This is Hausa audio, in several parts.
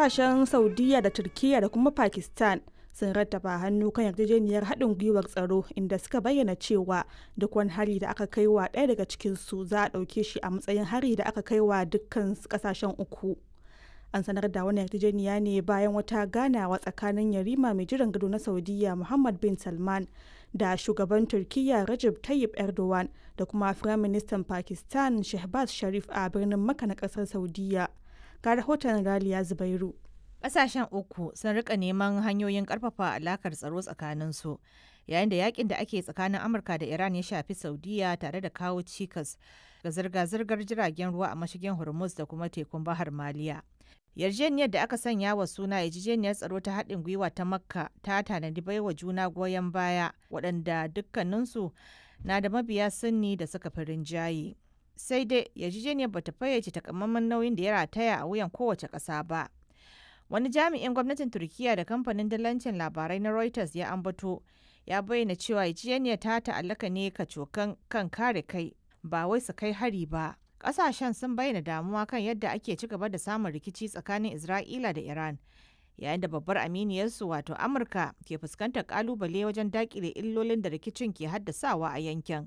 kasashen saudiya da turkiya da kuma pakistan sun rattaba hannu kan yarjejeniyar haɗin gwiwar tsaro inda suka bayyana cewa duk wani hari da aka kai wa ɗaya daga cikinsu za a ɗauke shi a matsayin hari da aka kai wa dukkan ƙasashen uku an sanar da wannan yarjejeniya ne bayan wata ganawa tsakanin yarima mai jiran gado na saudiya muhammad bin salman da shugaban turkiyya Recep Tayyip Erdogan da kuma Firaministan Pakistan Shehbaz Sharif a birnin Makka na kasar Saudiya. Ga rahoton Raliya Zubairu. Ƙasashen uku sun rika neman hanyoyin ƙarfafa alakar tsaro tsakaninsu yayin da yakin da ake tsakanin Amurka da Iran ya shafi Saudiya tare da kawo cikas ga zirga-zirgar jiragen ruwa a mashigin Hormuz da kuma tekun Bahar Maliya. yarjejeniyar da aka sanya wa suna yarjejeniyar tsaro ta haɗin gwiwa ta makka ta tanadi baiwa juna goyon baya waɗanda dukkaninsu na da mabiya sunni da suka fi rinjaye sai dai yarjejeniyar bata fayyace takamaiman nauyin da ya rataya a wuyan kowace ƙasa ba wani jami'in gwamnatin turkiya da kamfanin dalancin labarai na reuters ya ambato ya bayyana cewa yarjejeniyar ta ta'allaka ne kacokan kan kare kai ba wai su kai hari ba kasashen sun bayyana damuwa kan yadda ake ci gaba da samun rikici tsakanin Isra'ila da Iran, yayin da babbar aminiyarsu wato Amurka ke fuskantar kalubale wajen dakile illolin da rikicin ke haddasawa a yankin.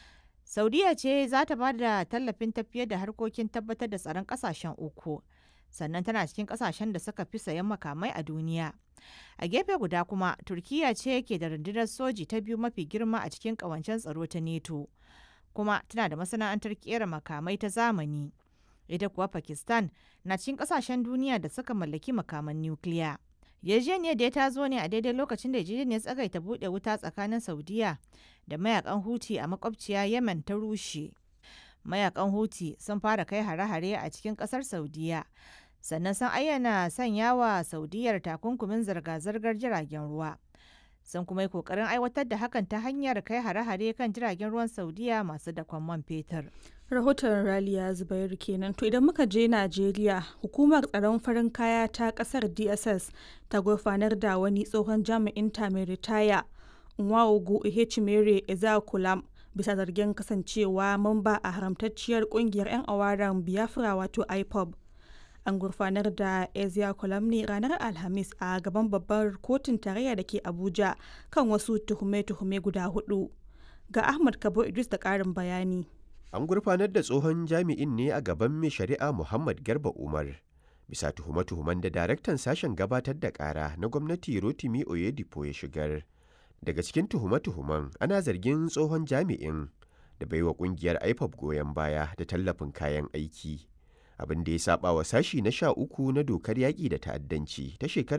Saudiya ce za ta ba da tallafin tafiyar da harkokin tabbatar da tsaron kasashen uku, sannan tana cikin kasashen da suka fi sayan makamai a duniya. A gefe guda kuma, Turkiya ce ke da rundunar soji ta biyu mafi girma a cikin ƙawancen tsaro ta NATO. kuma tana da masana'antar kera makamai ta zamani. Ita kuwa Pakistan na cikin kasashen duniya da suka mallaki makaman nukiliya. Yarjejeniyar da ta zo ne a daidai lokacin da yarjejeniyar tsagaita buɗe wuta tsakanin Saudiya da mayakan Huti a makwabciya Yemen ta rushe. Mayakan Huti sun fara kai hare-hare a cikin ƙasar Saudiya. Sannan sun ayyana sanya wa Saudiyar takunkumin zirga-zirgar jiragen ruwa. sun kuma yi kokarin aiwatar da hakan ta hanyar kai hare-hare kan jiragen ruwan saudiya masu dakon man fetur. rahoton raliya zubairu kenan to idan muka je najeriya hukumar tsaron farin kaya ta kasar dss ta gurfanar da wani tsohon jami'in ta mai ritaya nwaogu ihechimere ezakulam bisa zargin kasancewa mamba a haramtacciyar kungiyar 'yan awaran biafra wato ipob an gurfanar da ezia ne ranar alhamis a gaban babbar kotun tarayya da ke abuja kan wasu tuhume-tuhume guda hudu ga ahmad kabo idris da karin bayani an gurfanar da tsohon jami'in ne a gaban mai shari'a muhammad garba umar bisa tuhume-tuhumen da daraktan sashen gabatar da kara na gwamnati rotimi oyedipo ya shigar daga cikin tuhume-tuhumen ana zargin tsohon jami'in da baiwa kungiyar ipop goyon baya da tallafin kayan aiki abin da ya saba wa sashi na sha uku na dokar yaƙi da ta'addanci ta shekarar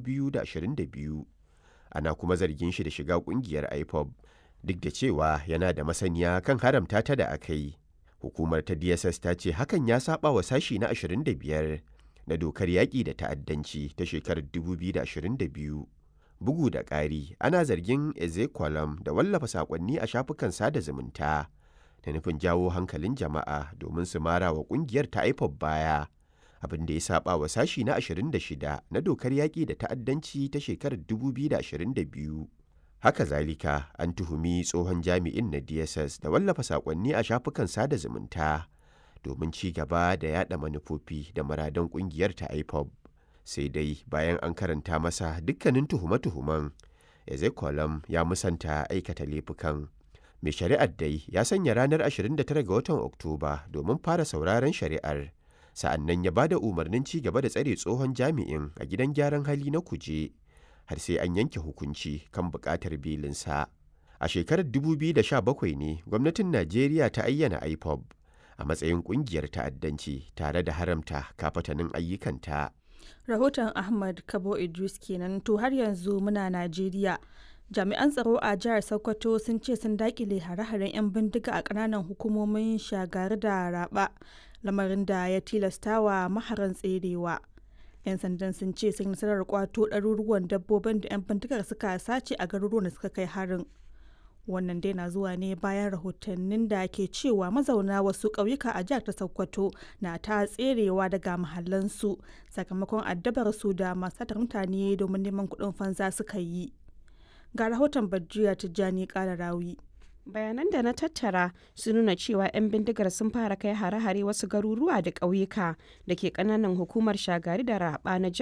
2022 ana kuma zargin shi da shiga ƙungiyar ipob duk da cewa yana da masaniya kan haramta ta da aka yi hukumar ta dss ta ce hakan ya saba wa sashi na 25 na dokar yaƙi da ta'addanci ta shekarar 2022 bugu da ƙari ana zargin ezekwalam da wallafa saƙonni a shafukan sada zumunta da nufin jawo hankalin jama'a domin su mara wa kungiyar ta IPOB baya abin da ya saba wa sashi na 26 na dokar yaƙi da ta'addanci ta shekarar 2022 haka zalika an tuhumi tsohon jami'in na dss da wallafa saƙonni a shafukan sada zumunta domin ci gaba da yada manufofi da muradan kungiyar ta IPOB sai dai bayan an karanta masa dukkanin tuhume-tuhumen ezekolam ya musanta aikata laifukan mai shari'ar dai ya sanya ranar 29 ga watan oktoba domin fara sauraron shari'ar sa'annan ya bada umarnin ci gaba da tsare tsohon jami'in a gidan gyaran hali na kuje har sai an yanke hukunci kan buƙatar belinsa a shekarar 2017 ne gwamnatin najeriya ta ayyana ipob a matsayin ƙungiyar ta'addanci tare da haramta kafatanin ayyukanta rahoton ahmad kabo idris kenan to har yanzu muna najeriya jami'an tsaro a jihar sokoto sun ce sun dakile hare-haren 'yan bindiga a kananan hukumomin shagari da raba lamarin da ya tilastawa maharan tserewa 'yan sandan sun ce sun nasarar kwato ɗaruruwan dabbobin da 'yan bindigar suka sace a garuruwan da suka kai harin wannan dai na zuwa ne bayan rahotannin da ke cewa mazauna wasu ƙauyuka a jihar ta sokoto na ta tserewa daga mahallansu sakamakon addabar su da masu mutane domin neman kuɗin fansa suka yi ga rahoton Badriya Tijjani ƙara rawi. bayanan da na tattara sun nuna cewa 'yan bindigar sun fara kai hare-hare wasu garuruwa da ƙauyuka da ke ƙananan hukumar shagari da raba na